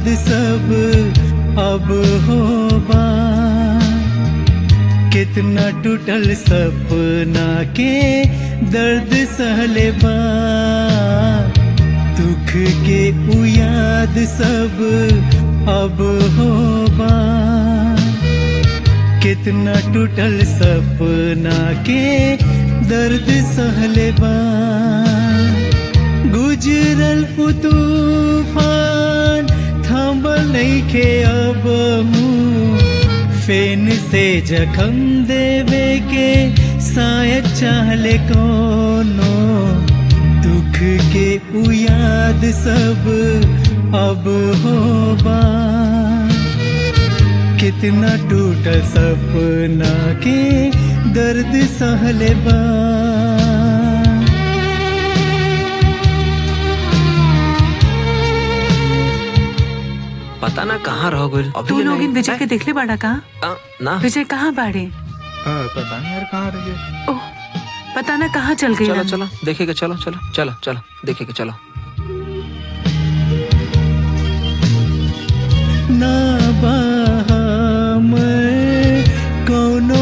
सब अब होबा कितना टूटल सपना के दर्द सहले बा दुख के उ याद सब अब होबा कितना टूटल सपना के दर्द सहले बा गुजरल उ तूफान थांबल नइखे अब मुँह फेन से जखम देवे के शायद चाहले कोनो दुख के उ याद सब अब होबा कितना टूटल सपना के दर्द सहले बा पता ना कहाँ रह गइल अभी तू ले लोग नहीं- इन विजय के देखले बाड़ा का आ, ना विजय कहाँ बाड़े आ, पता नहीं यार कहाँ रह गए ओह पता ना कहाँ चल गई चलो चलो देखेगा चलो चलो चलो चलो देखेगा चलो ना मैं कोनो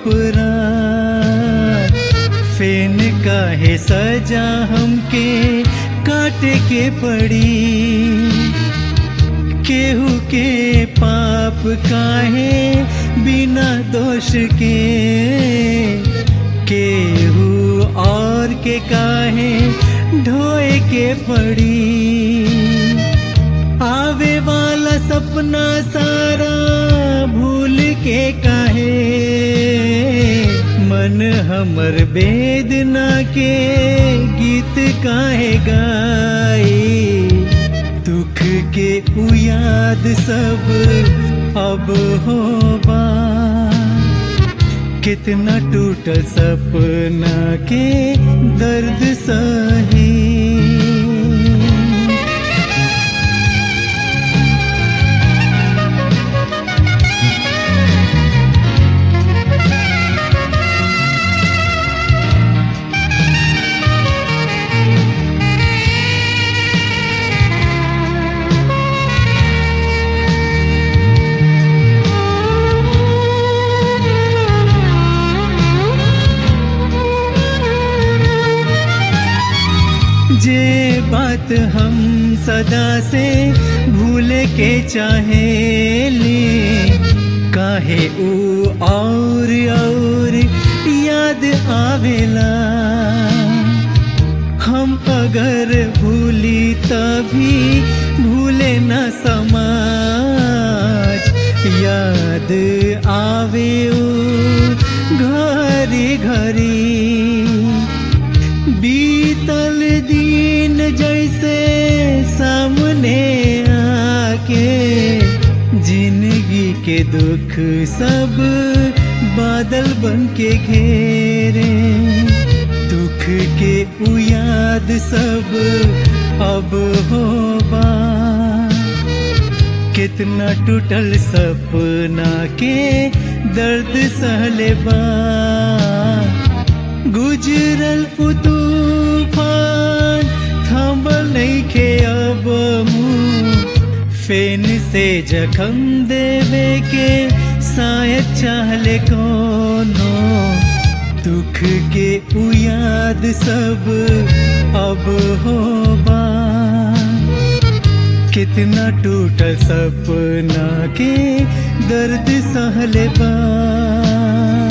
अपराध फेन काहे सजा हमके काटे के पड़ी केहू के पाप काहे बिना दोष के केहू और के काहे ढोए के पड़ी आवे वाला सपना सारा भूल के काहे मन हमर वेदना के गीत काहे गाए दुख के उ याद सब अब होबा कितना टूटल सपना के दर्द सही जे बात हम सदा से भूले के चाहे ले काहे ऊ और और याद आवेला हम अगर भूली तभी भूले न समाज याद आवे ऊ घरी घरी बीतल दिन जैसे सामने आके जिंदगी के दुख सब बादल बन के घेरे दुख के उ याद सब अब होबा कितना टूटल सपना के दर्द सहले बा गुजरल उ तूफान थांबल नइखे अब मुँह फेन से जखम देवे के शायद चाहले कोनो दुख के उ याद सब अब होबा कितना टूटल सपना के दर्द सहले बा